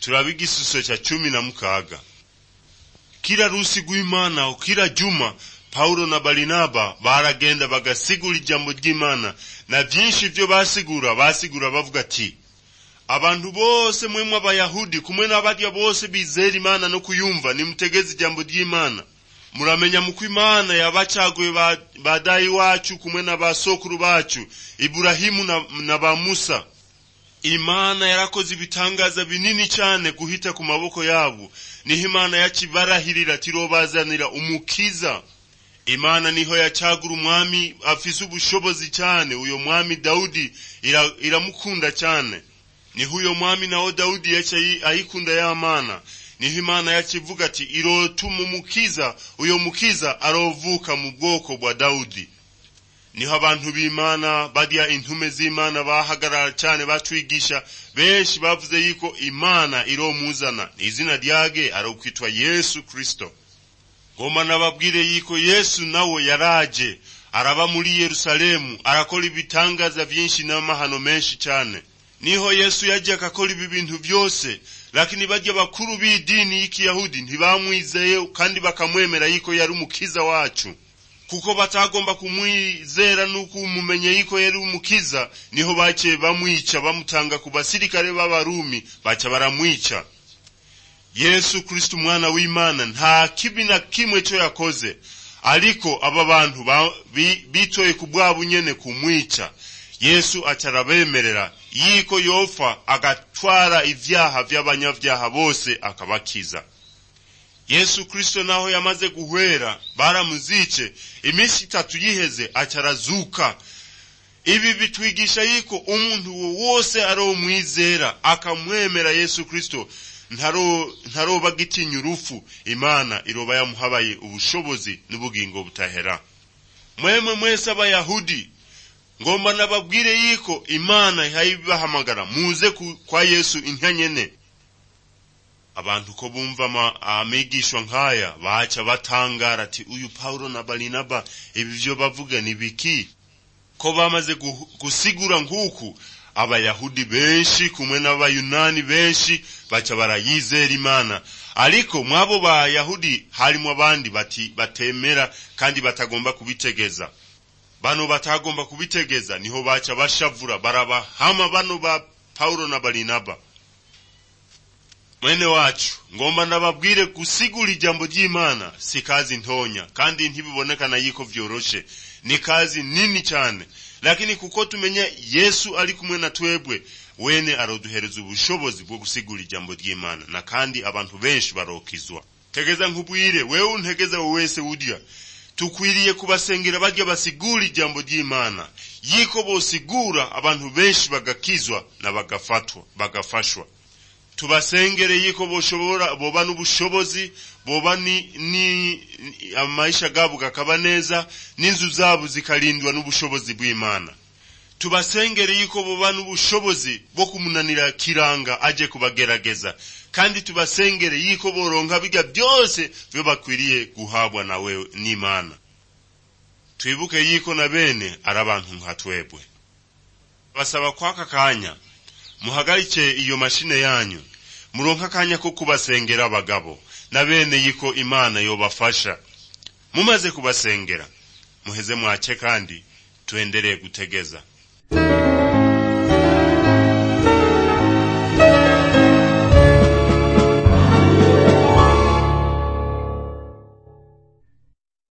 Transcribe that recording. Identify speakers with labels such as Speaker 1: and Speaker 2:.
Speaker 1: turaba igisuso cha cumi na mukaga kila rusi rw'imana kila juma paulo na barinaba baragenda bagasigura ijambo ry'imana na vyinshi vyo basigura basigura bavuga ati abantu bose mwemwe abayahudi kumwe n'abarya bose bizera imana no kuyumva nimutegeze ijambo ry'imana muramenya muko imana yabacaguye ba, ba dayi wacu kumwe na basokuru bacu iburahimu na, na ba musa imana yarakoze ibitangaza binini cyane guhita ku maboko yabo niho imana yacibarahirira tirobazanira umukiza imana niho yacagura umwami afise ubushobozi cyane uyo mwami dawudi iramukunda cyane niho uyo mwami nawo dawudi yaca ayikunda ya mana niho imana yacivuga ati irotuma umukiza uyo mukiza arovuka mu bwoko bwa dawudi niho abantu b'imana barya intume z'imana bahagarara cyane batwigisha benshi bavuze yuko imana iromuzana izina ryage arokwitwa yesu kristo ngoma nababwire yuko yesu nawe yaraje araba muri yerusalemu arakora ibitangaza vyinshi n'amahano menshi cyane niho yesu yaje akakora ibi bintu vyose lakini barya bakuru b'idini y'ikiyahudi ntibamwizeye kandi bakamwemera yuko yari umukiza wacu kuko batagomba kumwizera n'ukumumenye yuko yari umukiza niho baciye bamwica bamutanga ku basirikare b'abarumi baca baramwica yesu kristo umwana w'imana nta kibi na kimwe cyo yakoze ariko aba bantu bitoye ku bwabo nyene kumwica yesu aca arabemerera yiko yofa agatwara ivyaha vy'abanyavyaha bose akabakiza yesu kristo naho yamaze guhwera baramuzice iminsi itatu yiheze aca arazuka ibi bitwigisha yuko umuntu wose aromwizera akamwemera yesu kristo ntaroba gitinya urufu imana iroba yamuhabaye ubushobozi n'ubugingo butahera mwemwe mwese abayahudi ngomba nababwire yuko imana ihayibahamagara muze kwa yesu intya nyene abantu ko bumva amigishwa nk'aya baca batangara ati uyu paulo na barinaba ibi vyo bavuga ni biki ko bamaze gusigura nk'uku abayahudi benshi kumwe n'abayunani benshi baca barayizera imana ariko mwabo bayahudi harimo abandi bati batemera kandi batagomba kubitegeza bano batagomba kubitegeza niho baca bashavura barabahama bano ba paulo na barinaba mwene wacu ngomba ndababwire gusigura ijambo ry'imana si kazi ntonya kandi ntibibonekana yuko vyoroshe ni kazi nini cyane lakini kuko tumenya yesu ari kumwe na twebwe wene aroduhereza ubushobozi bwo gusigura ijambo ry'imana na kandi abantu benshi barokizwa tegeza nkubwire wewe untegeza wese udya tukwiriye kubasengera barya basigura ijambo ry'imana yiko bosigura abantu benshi bagakizwa na bagafatwa bagafashwa tubasengere yiko boshobora boba n'ubushobozi boba ni, ni amaisha gabo gakaba neza n'inzu zabo zikarindwa n'ubushobozi bw'imana tubasengere yiko boba n'ubushobozi bwo kumunanira kiranga aje kubagerageza kandi tubasengere yiko boronka biga byose byo bakwiriye guhabwa nawe n'imana twibuke yiko na bene ari abantu nka twebwe basaba kwaka kanya muhagarike iyo mashine yanyu muronka akanya ko kubasengera abagabo na bene yiko imana yobafasha mumaze kubasengera muheze mwace kandi tuendelee gutegeza